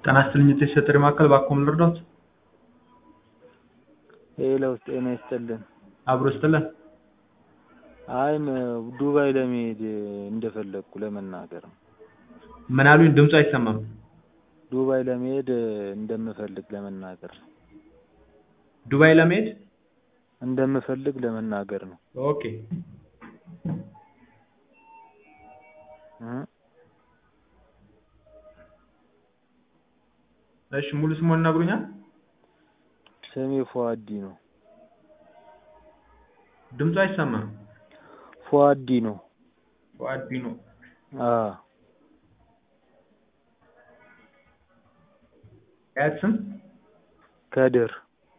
ጤና ይስጥልኝ የተሰጠኝ ማዕከል ባክዎን ልርዳዎት? ሄሎ ጤና ይስጥልን። አብሮ ይስጥልን። አይ ዱባይ ለመሄድ እንደፈለግኩ ለመናገር ነው። ምን አሉኝ? ድምፁ አይሰማም። ዱባይ ለመሄድ እንደምፈልግ ለመናገር ነው። ዱባይ ለመሄድ እንደምፈልግ ለመናገር ነው። ኦኬ እ እሺ ሙሉ ስምዎን ይነግሩኛል? ስሜ ፉአዲ ነው። ድምፁ አይሰማም። ፉአዲ ነው። ፉአዲ ነው። አዎ የአያት ስም? ከድር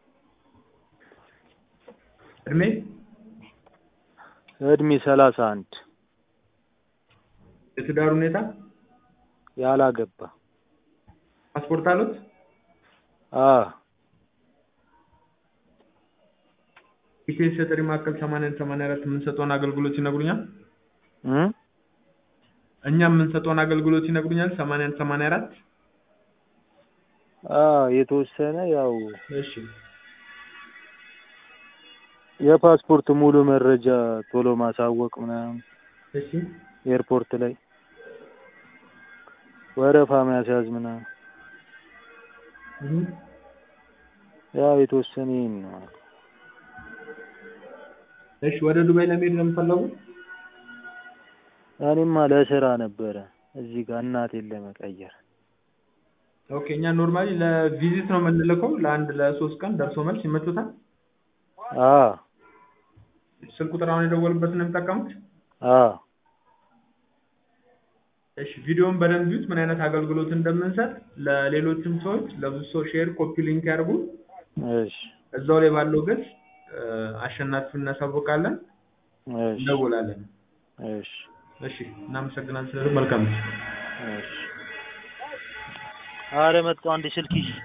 እድሜ? እድሜ ሰላሳ አንድ የትዳር ሁኔታ? ያላገባ ፓስፖርት አሉት? አዎ ኢቴስ የጥሪ ማዕከል 81 84 የምንሰጠውን አገልግሎት ይነግሩኛል? እ እኛ የምንሰጠውን አገልግሎት ይነግሩኛል? 81 84 አዎ የተወሰነ ያው እሺ የፓስፖርት ሙሉ መረጃ ቶሎ ማሳወቅ ምናምን እሺ ኤርፖርት ላይ ወረፋ ማስያዝ ምናምን እህ ያው የተወሰነ ይሄን ነው። እሺ ወደ ዱባይ ለመሄድ ነው የምትፈለጉት? እኔማ ለስራ ነበረ እዚህ ጋር እናቴን ለመቀየር። ኦኬ እኛ ኖርማሊ ለቪዚት ነው የምንልከው ለአንድ ለሶስት ቀን ደርሶ መልስ ይመቹታል? አዎ ስልክ ቁጥር አሁን የደወሉበትን ነው የሚጠቀሙት? አዎ እሺ ቪዲዮውን በደንብ ይዩት ምን አይነት አገልግሎት እንደምንሰጥ ለሌሎችም ሰዎች ለብዙ ሰው ሼር ኮፒ ሊንክ ያድርጉ። እሺ እዛው ላይ ባለው ገጽ አሸናፊውን እናሳውቃለን፣ እሺ እንደውላለን። እሺ እሺ እናመሰግናለን። ስለዚህ መልካም እሺ ኧረ መጣሁ አንዴ ስልክ ይዤ